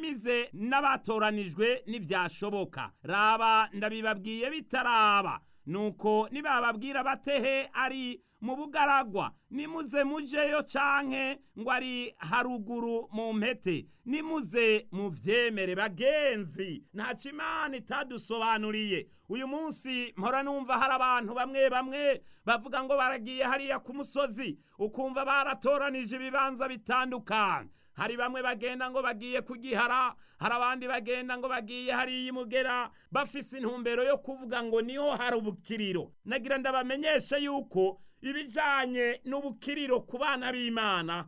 muhumurize n'abatoranijwe n'ibyashoboka raba ndabibabwiye bitaraba nuko nibababwira batehe ari mu bugaragwa nimuze mujeyo canke ngo ari haruguru mu mpete nimuze muvyemere bagenzi ntaco imana itadusobanuriye uyu munsi mpora numva hari abantu bamwe bamwe bavuga ngo baragiye hariya ku musozi ukumva baratoranije ibibanza bitandukanye hari bamwe bagenda ngo bagiye kugihara hari abandi bagenda ngo bagiye hariya imugera bafise intumbero yo kuvuga ngo niho hari ubukiriro nagira ndabamenyeshe yuko ibijanye n'ubukiriro ku bana b'imana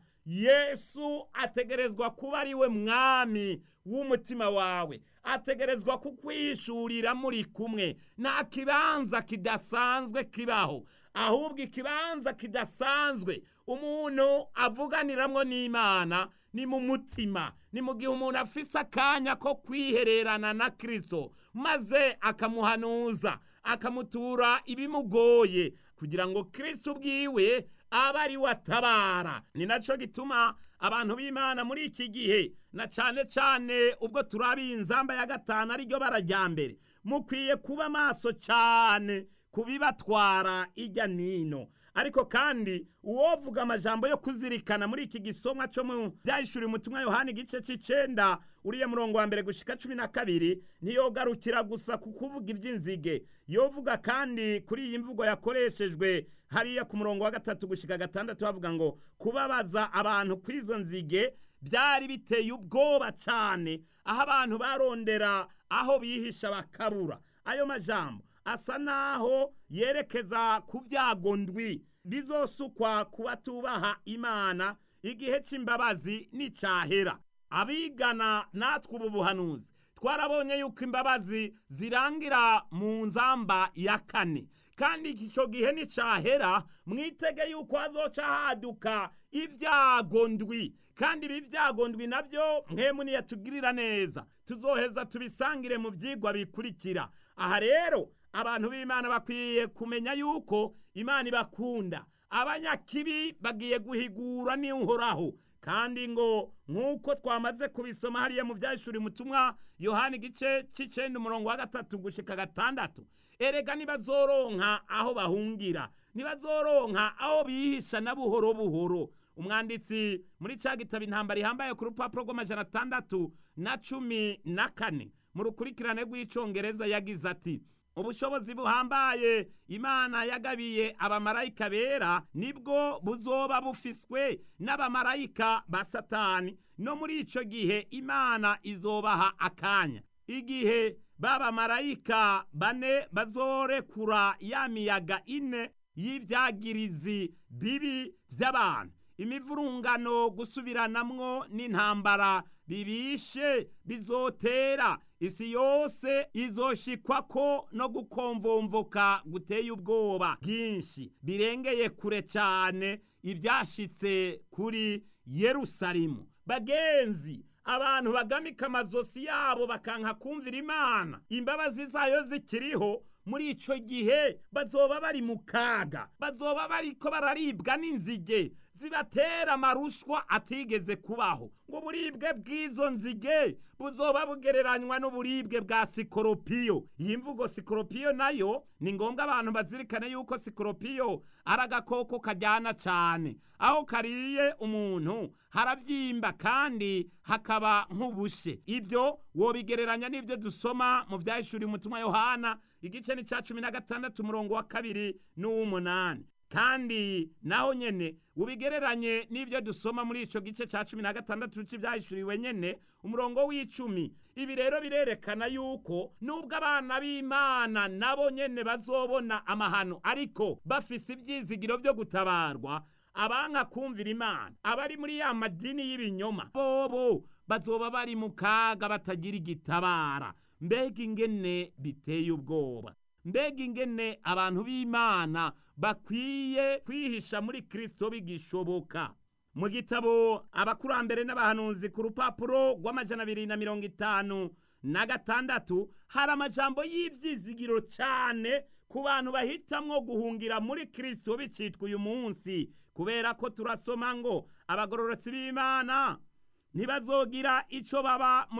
yesu ategerezwa kuba ari we mwami w'umutima wawe ategerezwa kukwishurira muri kumwe nta kibanza kidasanzwe kibaho ahubwo ikibanza kidasanzwe umuntu avuganiramwo n'imana ni mu mutima ni mu gihe umuntu afise akanya ko kwihererana na kristo maze akamuhanuza akamutura ibimugoye kugira ngo kristo ubwiwe abe ari we atabara ni naco gituma abantu b'imana muri iki gihe na cane cane ubwo turabiye inzamba ya gatanu ariryo barajya mbere mukwiye kuba maso cane kubibatwara ijya nino ariko kandi uwovuga amajambo yo kuzirikana muri iki gisomwa cyo mu byahishuriye umutumwa yohani igice c'icenda uriya murongo wa mbere gushika cumi na kabiri ntiyogarukira gusa ku kuvuga iby'inzige yovuga kandi kuri iyi mvugo yakoreshejwe hariya ku murongo wa gatatu gushika gatandatu bavuga ngo kubabaza abantu kw'izo nzige byari biteye ubwoba cyane aho abantu barondera aho bihisha bakabura ayo majambo asa naho yerekeza ku byago ndwi bizosukwa ku batubaha imana igihe c'imbabazi nicahera abigana natwe ubu buhanuzi twarabonye yuko imbabazi zirangira mu nzamba ya kane kandi icyo gihe nicahera mwitege yuko hazoca haduka ibyago ndwi kandi ibi byago ndwi nabyo mwemu niyatugirira neza tuzoheza tubisangire mu byigwa bikurikira aha rero abantu b'imana bakwiye kumenya yuko imana ibakunda abanyakibi bagiye guhigura n'uhoraho kandi ngo nk'uko twamaze kubisoma hariya mu byashuri mutumwa yohani igice c'icenda umurongo wa gatatu gushika gatandatu erega nibazoronka aho bahungira nibazoronka aho bihisha na buhoro buhoro umwanditsi muri ca gitabo intambara ihambaye ku rupapuro rw'amajana atandatu na cumi na kane mu rukurikirane rw'icongereza yagize ati ubushobozi buhambaye imana yagabiye abamarayika bera nibwo buzoba bufiswe n'abamarayika ba satani no muri ico gihe imana izobaha akanya igihe b'abamarayika bane bazorekura ya miyaga ine y'ivyagirizi bibi vy'abantu imivurungano gusubiranamwo n'intambara bibishe bizotera isi yose izoshikwako no gukomvomvoka guteye ubwoba bwinshi birengeye kure cyane ibyashitse kuri yerusalemu bagenzi abantu bagamika amazosi yabo bakanka kumvira imana imbabazi zayo zikiriho muri ico gihe bazoba bari mu kaga bazoba bariko bararibwa n'inzige zibatera amarushwa atigeze kubaho ngo uburibwe bw'izo nzige buzoba bugereranywa n'uburibwe bwa sikoropiyo iyi mvugo sikoropiyo nayo ni ngombwa abantu bazirikane yuko sikoropiyo ari agakoko kajyana cyane aho kariye umuntu harabyimba kandi hakaba nk'ubushe ibyo wobigereranya n'ibyo dusoma mu byahishuriye umutumwa yohana igice ni cya cumi na gatandatu umurongo wa kabiri n'uw'umunani kandi naho nyene ubigereranye n'ibyo dusoma muri ico gice ca cumi na gatandatu c'ivyahishuriwe nyene umurongo w'icumi ibi rero birerekana yuko nubwo abana b'imana nabo nyene bazobona amahano ariko bafise ivyizigiro vyo gutabarwa abanka kumvira imana abari muri ya madini y'ibinyoma bobo bazoba bari mu kaga batagira igitabara mbega ingene biteye ubwoba mbega ingene abantu b'imana bakwiye kwihisha muri kristo bigishoboka mu gitabo abakurambere n'abahanuzi ku rupapuro rw'amajana abiri na mirongo itanu na gatandatu hari amajambo y'ivyizigiro cane ku bantu bahitamwo guhungira muri kristo bicitwa uyu munsi kubera ko turasoma ngo abagororotsi b'imana ntibazogira ico baba